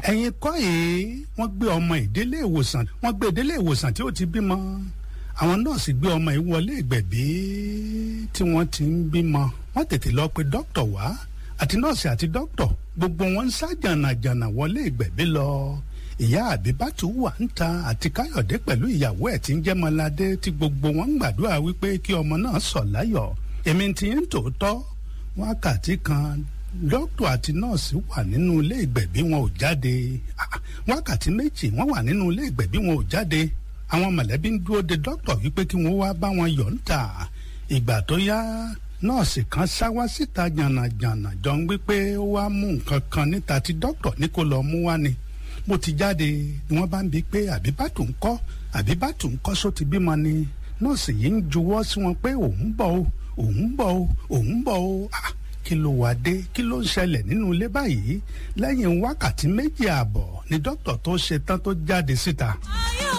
ẹ̀yin kọ́ yìí wọ́n gbé ọmọ ìdílé ìwòsàn wọ́n gbé ìdílé ìwòsàn tí ó ti bímọ àwọn nọ́ọ̀sì gbé ọmọ yìí wọlé ìgbẹ̀bí tí wọ́n ti ń bímọ wọ́n tètè lọ pe dókítà wá àti nọ́ọ̀sì àti dókítà gbogbo wọn ń sá jànàjànà wọlé ìgbẹ̀bí lọ ìyá àbíbátú wà ń ta àti káyọ̀dé pẹ̀lú ìyàwó ẹ̀ tí ń jẹ́ mọ́ládé tí gbogbo wọn ń gbàdúrà wípé kí ọmọ náà sọ̀ láyọ̀ èmi ti ń tòótọ́ wákàtí kan dókítà àti nọ́ọ̀sì wà nínú ilé ìgbẹ̀bí wọn ò jáde wákàtí méjì wọ́n wà nínú ilé ìgbẹ̀bí wọn ò jáde àwọn mọ̀lẹ́bí ń dúró de dókítà wípé kí wọ́n wá bá wọn yọ̀ ń tà ìgbà tó yá nọ́ọ̀sì kan sá wá síta jànàjànà jọ ń wípé ó wá mú nǹkan kan níta tí dókítà ní kó lọ mú wá ni bó ti jáde ni wọ́n bá ń bi pé àbíbátù ń kọ́ àbíbátù ń kọ́ só ti bímọ ni nọ́ọ̀sì yìí ń juwọ́ sí wọn pé òun bọ̀ o òun bọ̀ o òun bọ̀ o ah kí ló wá dé kí ló ń ṣẹlẹ̀ nínú ilé báyìí lẹ́yìn wákàtí méjì ààbọ̀ ni dókítà tó ṣe tán tó jáde síta.